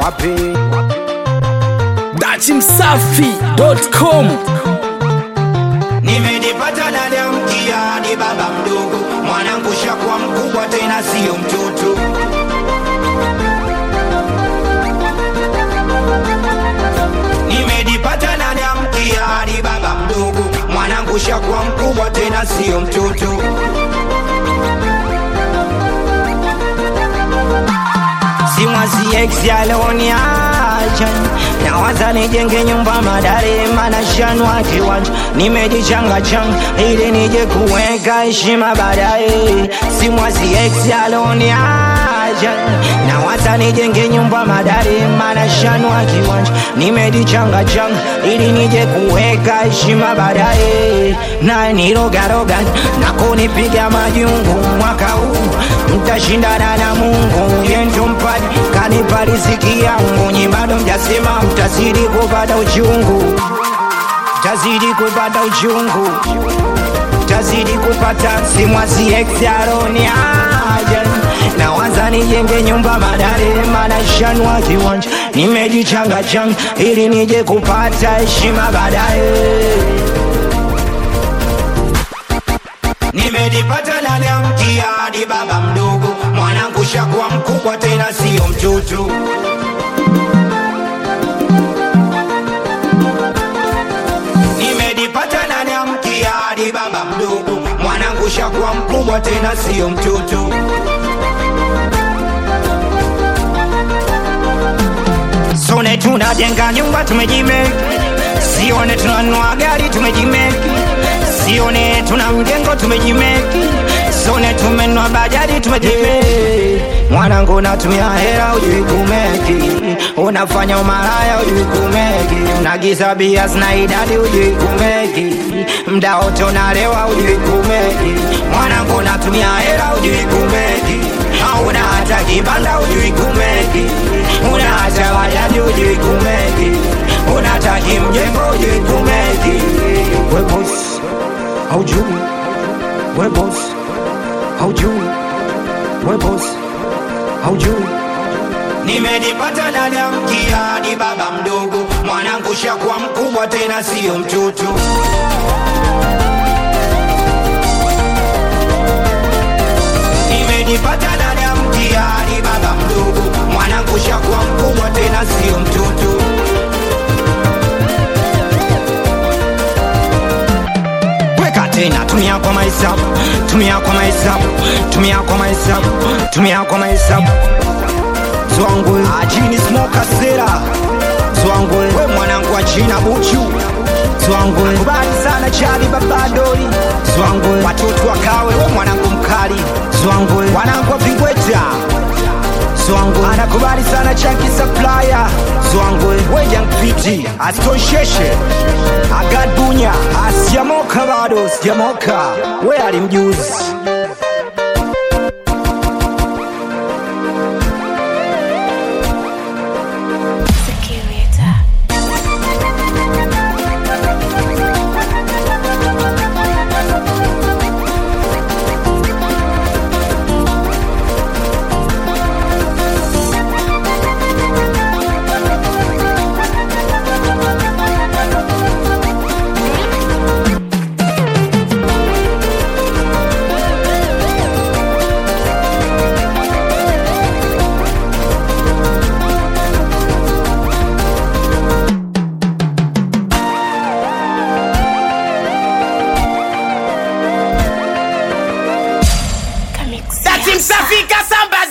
wapi dachimsafi.com Nimejipata ndani ya mkia ni baba mdogo, mwanangu shakuwa mkubwa tena siyo mtoto. Nimejipata ndani ya mkia ni baba mdogo, mwanangu shakuwa mkubwa tena siyo mtoto. Simwazi ex aloniacha nawaza nijenge nyumba madare mana shanwa kiwanja nimejichanga changa ili nije kuweka heshima baadaye simwazi ex aloniacha nawaza nijenge nyumba madare mana shanwa kiwanja nimejichanga changa ili nije kuweka heshima baadaye na nirogaroga na kunipiga majungu mwaka huu mtashindana na Mungu yendo mpadi kanipa riziki yangu nyi bado mjasema mtazidi kupata uchungu mtazidi kupata uchungu mtazidi kupata simwasi exaroni aja na waza nijenge nyumba madare mana shanwa kiwanja nimejichanga changa ili nije kupata heshima baadaye Nimejipata ndani ya mtihani baba mdogo, mwanangu shakuwa mkubwa tena siyo mtoto. Nimejipata ndani ya mtihani baba mdogo, mwanangu shakuwa mkubwa tena siyo mtoto. Sone tunajenga nyumba tumejimeki, sione tunanua gari tumejimeki, sione tuna mjengo tumejimeki, sone tumenua bajaji tumejimeki. Mwanangu natumia hela ujui kumeki, unafanya umalaya ujui kumeki, unagiza bia zina idadi ujui kumeki, mda wote unalewa ujui kumeki. Mwanangu natumia hela ujui kumeki, hauna hata kibanda ujui kumeki, una hata bajaji ujui kumeki, unataki mjengo ujui kumeki. We boss, haujui, we boss, haujui, we boss, haujui. Nimejipata ndani ya mtihani baba mdogo, mwanangu shakuwa mkubwa tena siyo mtoto. Nimejipata ndani ya mtihani baba mdogo, mwanangu shakuwa mkubwa tena siyo mtoto. Weka tena, tumia kwa mahesabu, tumia kwa mahesabu, tumia kwa mahesabu, tumia kwa mahesabu. Zwangwe ajini smoka sera Zwangwe we mwanangu wa China buchu Zwangwe kubali sana chali babadori Zwangwe watoto wakawe we mwanangu mkali Zwangwe wanangu wa Vingweta Zwangwe anakubali sana chanki supplier Zwangwe we young piti astonsheshe Agad Bunya asiamoka bado sijamoka we alimjuzi dachimsafi kasamba